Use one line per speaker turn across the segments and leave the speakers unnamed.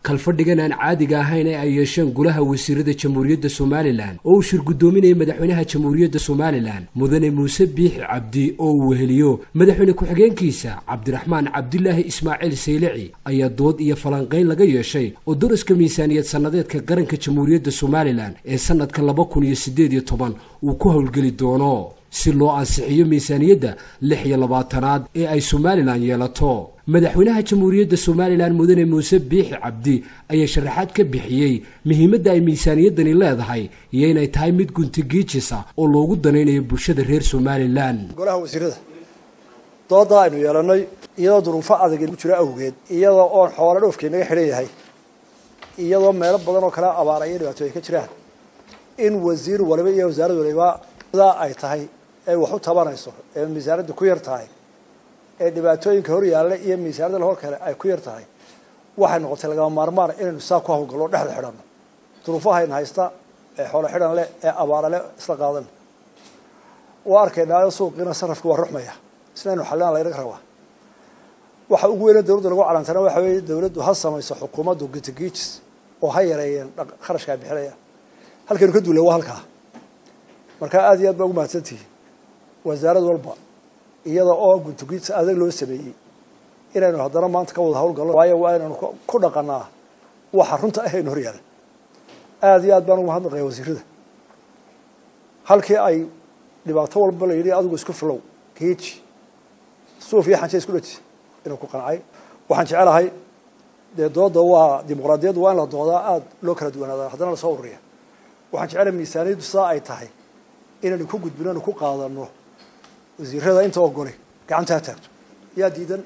kalfadhigan aan caadiga ahayn ee ay yeesheen golaha wasiirada jamhuuriyadda somalilan oo uu shir guddoominayay madaxweynaha jamhuuriyadda somalilan mudane muuse biixi cabdi oo uu weheliyo madaxweyne ku-xigeenkiisa cabdiraxmaan cabdilaahi ismaaciil saylici ayaa dood iyo falanqayn laga yeeshay oo daraska miisaaniyad sannadeedka qaranka jamhuuriyadda somalilan ee sannadka laba kun iyo siddeed iyo toban uu ku howlgeli doono si loo ansixiyo miisaaniyadda lix iyo labaatanaad ee ay somalilan yeelato madaxweynaha jamhuuriyadda somalilan mudane muuse biixi cabdi ayaa sharaxaad ka bixiyey muhiimadda ay miisaaniyaddani leedahay iyo inay tahay mid guntigiijisa oo loogu danaynayo bulshada reer somalilan
golaha wasiirada doodaa aynu yeelannay iyadoo duruufo adag ku jiro awgeed iyadoo oon xoolo dhoofkii naga xidhan yahay iyadoo meelo badan oo kale abaara iyo dhibaato ay ka jiraan in wasiir waliba iyo wasaarad waliba sidaa ay tahay ay wax u tabanayso ee miisaanadda ku yar tahay ee dhibaatooyinka hor yaalla iyo miisaanada lahor kale ay ku yar tahay waxay noqotay lagama maarmaan inaynu saa ku hawlgallo dhexda xidhanno duruufahayna haysta ee xoolo xidhan leh ee abaara leh isla qaadan waa arkaynaayo suuqiina sarafka waa ruxmaya isnaynu xallina laynaga rabaa waxa ugu weyna dawladda lagu calantana waxa weeye dawladdu ha samayso xukuumaddu gitigiijis oo ha yareeyeen kharashkaa bixinaya halkaynu ka duulay waa halkaa marka aada iyo aad baa ugu mahadsantihi wasaarad walba iyada oo guntugiis adag loo sameeyey inaynu haddana maanta ka wada hawlgallo waayo waa inaynu ku dhaqanaa waxa runta ah aynu horyaala aada iyo aad baan ugu mahadnaqaya wasiirada halkii ay dhibaato walba la yidhi adigu isku filow geeji suuf iyo xanje isku dhaji inuu ku qancay waxaan jecelahay dee dooda waa dimuqraadiyaddu waa in la doodaa aada loo kala duwanaada haddana lasoo ururiya waxaan jecelahay miisaaniyaddu sidaa ay tahay inaynu ku gudbino anu ku qaadano wasiirada inta ogoli gacanta ha taagto yaa diidan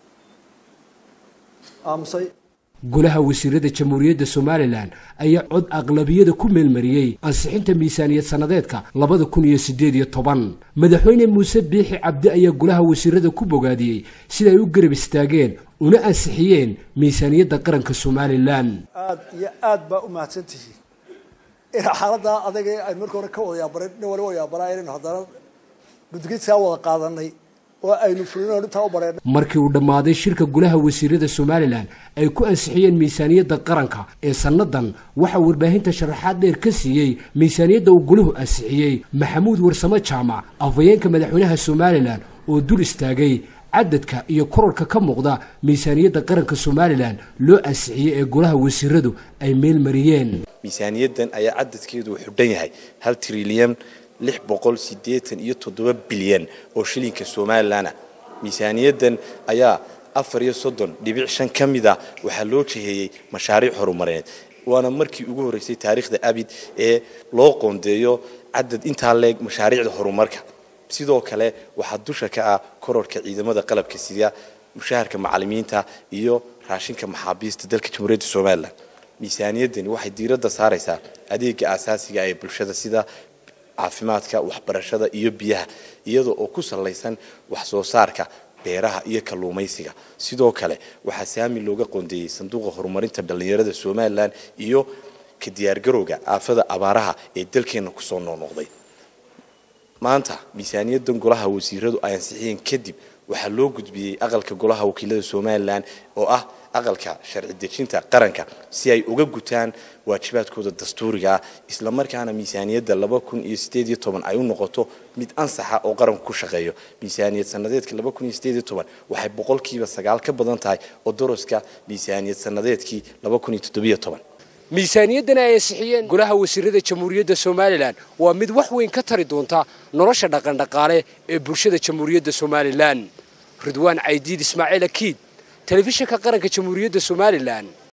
aamusay
golaha wasiirada jamhuuriyadda somalilan ayaa cod aqlabiyada ku meelmariyey ansixinta miisaaniyad sannadeedka labada kun iyo siddeed iyo toban madaxweyne muuse biixi cabdi ayaa golaha wasiirada ku bogaadiyey sida ay u garab istaageen una ansixiyeen miisaaniyadda qaranka somalilan
aada iyo aad baa u mahadsan tihiin in xaaladdaa adag aynu marka hore ka wada yaabaran nin waliba yaabanaa inaynu haddana gudgiidkaa wada qaadanay oo aynu fulino dhintaa u bareen
markii uu dhammaaday shirka golaha wasiirada somalilan ay ku ansixiyeen miisaaniyadda qaranka ee sannadan waxaa warbaahinta sharaxaad dheer ka siiyey miisaaniyadda uu golahu ansixiyey maxamuud warsamo jaamac afhayeenka madaxweynaha somalilan oo dul istaagay cadadka iyo korarka ka muuqda miisaaniyadda qaranka somalilan loo ansixiyey ee golaha wasiiradu ay meel mariyeen
miisaaniyaddan ayaa cadadkeedu uu xudhan yahay hal trilyan lix boqol siddeetan iyo toddoba bilyan oo shilinka somalilan ah miisaaniyaddan ayaa afar iyo soddon dhibic shan ka mid a waxaa loo jiheeyey mashaariic horumareed waana markii ugu horreysay taariikhda abid ee loo qoondeeyo cadad intaa leeg mashaariicda horumarka sidoo kale waxaa dusha ka ah kororka ciidamada qalabka sida mushaharka macalimiinta iyo raashinka maxaabiista dalka jamhuuriyadda somalilan miisaaniyaddani waxay diiradda saaraysaa adeega aasaasiga ee bulshada sida caafimaadka waxbarashada iyo biyaha iyada oo ku salaysan wax soo saarka beeraha iyo kalluumaysiga sidoo kale waxaa saami looga qoondeeyey sanduuqa horumarinta dhallinyarada somalilan iyo ka diyaargarowga aafada abaaraha ee dalkeenna kusoo noqnoqday maanta miisaaniyaddan golaha wasiiradu ay ansixiyeen kadib waxaa loo gudbiyey aqalka golaha wakiilada somalilan oo ah aqalka sharci dejinta qaranka si ay uga gutaan waajibaadkooda dastuuriga ah islamarkaana miisaaniyadda laba kun iyo sideed iyo toban ay u noqoto mid ansaxa oo qaranku ku shaqeeyo miisaaniyad sanadeedka laba kun iyo sideed iyo toban waxay boqolkiiba sagaal ka badan tahay oo doroska miisaaniyad sanadeedkii laba kun iyo toddobiyo toban
miisaaniyaddan ay ansixiyeen golaha wasiirada jamhuuriyadda somalilan waa mid wax weyn ka tari doonta nolosha dhaqandhaqaale ee bulshada jamhuuriyadda somalilan ridwaan caydiid ismaaciil akiid telefishinka qaranka jamhuuriyadda somalilan